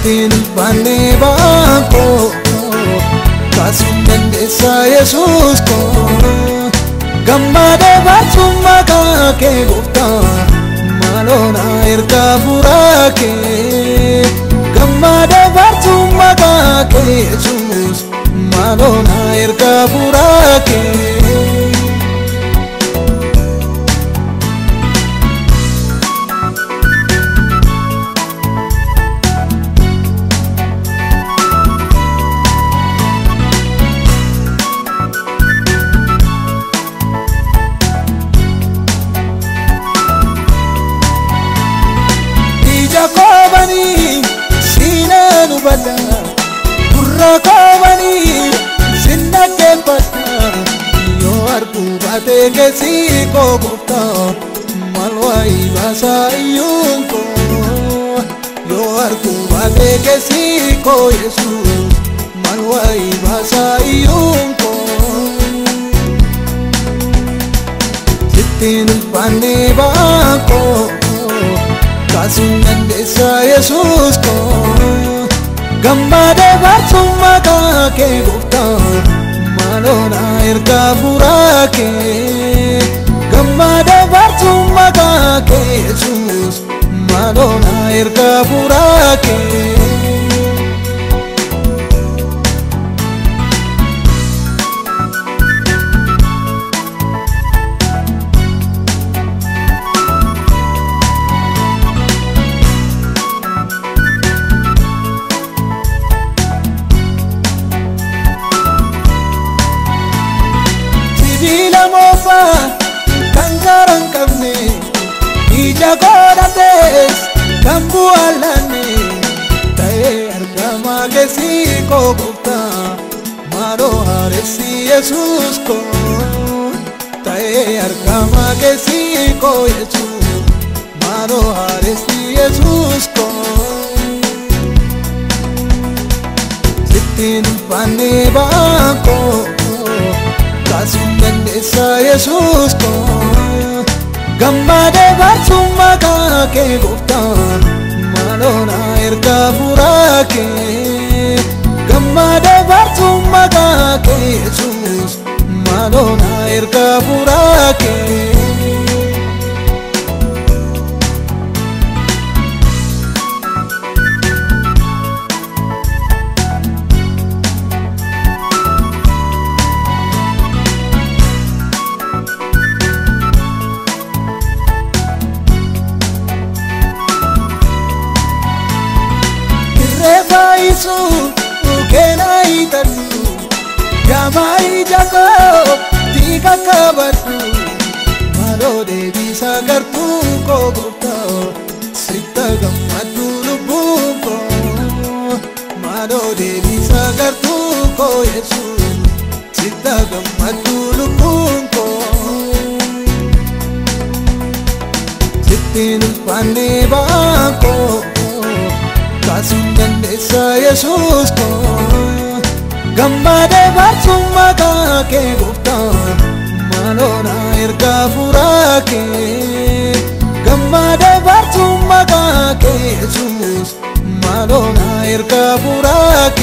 Sittiin ulfaannee baakoo kaasuun dandeessaa Yesuus koo gammada baasuun maqaa kee gooftaa maaloo na ergaa furaa kee gammada baasuun maqaa kee Yesuus maaloo na ergaa furaa kee. ija koobanii siinaa nu badda gurra koobanii sinna keeffadha yoo arguu baatee keessi koo gooftaa maal waayii baasaa iyyuun koo yoo arguu baatee keessi koo yesuus maal waayii baasaa iyyuun koo sittiin ulfaannee baakoo kaasuun dandeessaa Yesuus koo gammada baasuun maqaa kee gooftaa maaloo na ergaa furaa kee gammada baasuun maqaa kee Yesuus maaloo na ergaa furaa kee. sibiila moofaa kan gaara hin qabne ija godhates kan bu'aalanne ta'ee argamaa keessi koo gooftaa maaloo haaressi yesuus koo ta'ee argamaa keessi koo yesuus maaloo haaressi yesuus koo sittiin ulfaannee baakoo kaasuun dandeessaa Yesuus koo gammada baasuun maqaa kee gooftaa maaloo na ergaa furaa kee gammada baasuun maqaa kee Yesuus maaloo na ergaa furaa kee. irreeffaayisu keenaa hiixadhu gaamaa ija koo diiga qabadhu maaloo deebisaa gartuu koo gooftaa sitta gammaddu lubbuun koo maaloo deebisaa gartuu koo yesuus sitta gammaddu lubbuun koo sittiin ulfaannee baakoo kaasuun dandeessaa Yesuus koo gammada baasuun maqaa kee gooftaa maaloo na ergaa furaa kee gammada baasuun maqaa kee Yesuus maaloo na ergaa furaa kee.